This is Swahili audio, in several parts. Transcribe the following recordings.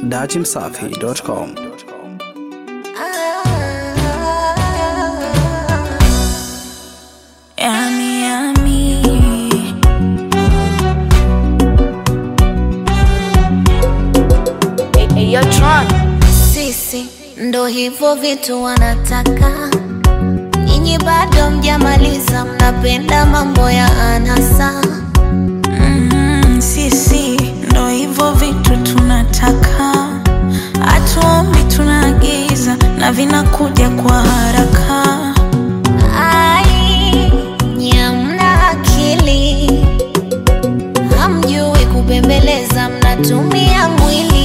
dachimsafi.com. Yummy, yummy. Sisi ndo hivyo vitu wanataka, nyinyi bado mjamaliza, mnapenda mambo ya anasa. Mm, sisi ndo hivyo vitu tunataka, hatuombi tunaagiza na vinakuja kwa haraka. Ai, nyamna akili, hamjui kubembeleza, mnatumia mwili.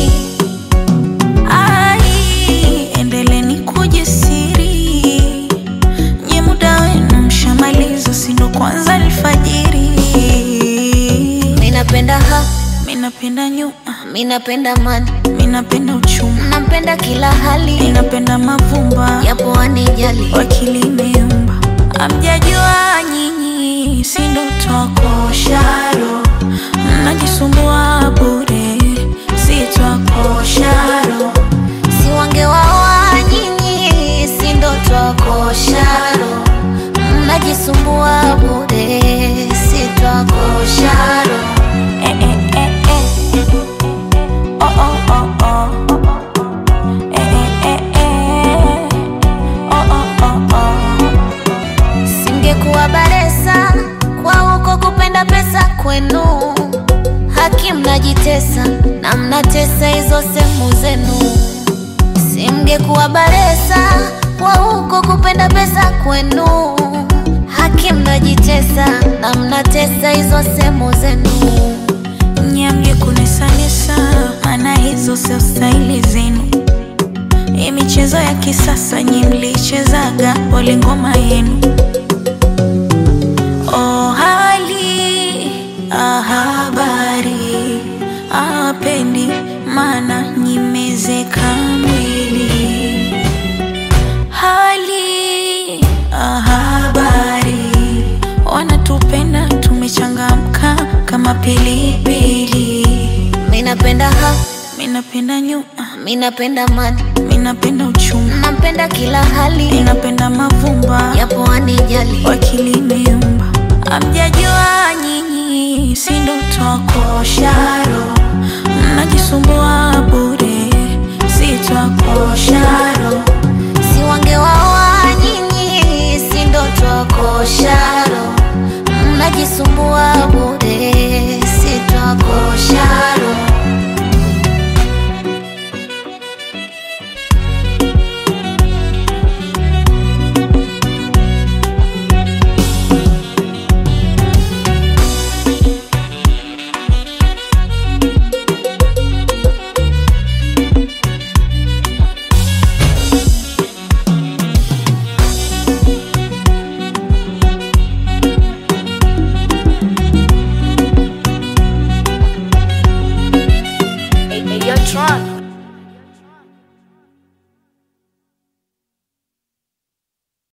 Ai, endeleni kujisiri, nye muda wenu mshamaliza, si ndo kwanza alfajiri. Minapenda ha, Minapenda nyuma, minapenda mani, minapenda uchuma, nampenda kila hali, minapenda mavumba yapo wanijali. wakili imeumba. Amjajua nyinyi, si ndo twakosharo, mnajisumbua bure, si twakosharo. si wangewaoa nyinyi, si ndo twakosharo, mnajisumbua bure, si twakosharo. Eh, eh, eh, eh. Oh, oh, oh, oh. Eh, eh, eh, eh. Oh, oh, oh, oh. Singekuwa baresa kwa huko kupenda pesa kwenu, haki mnajitesa na mnatesa hizo sehemu zenu. Simngekuwa baresa kwa huko kupenda pesa kwenu, haki mnajitesa na mnatesa hizo sehemu zenu. Nyamge kunesanesa, maana hizo sio staili zenu. Hii michezo ya kisasa nyi mlichezaga, pole ngoma yenu. Oh, hali ah, habari apendi, maana nyimezeka mwili. Hali ah, habari wanatupenda, tumechangamka kama pilipili. Minapenda ha, Minapenda nyuma, minapenda mani, minapenda uchuma, nampenda kila hali, minapenda mavumba yapo wanijali. wakili imeumba. Amjajua nyinyi, si ndo twakosharo, mnajisumbua bure, si twakosharo. si wangewaoa nyinyi, si ndo twakosharo, mnajisumbua bure,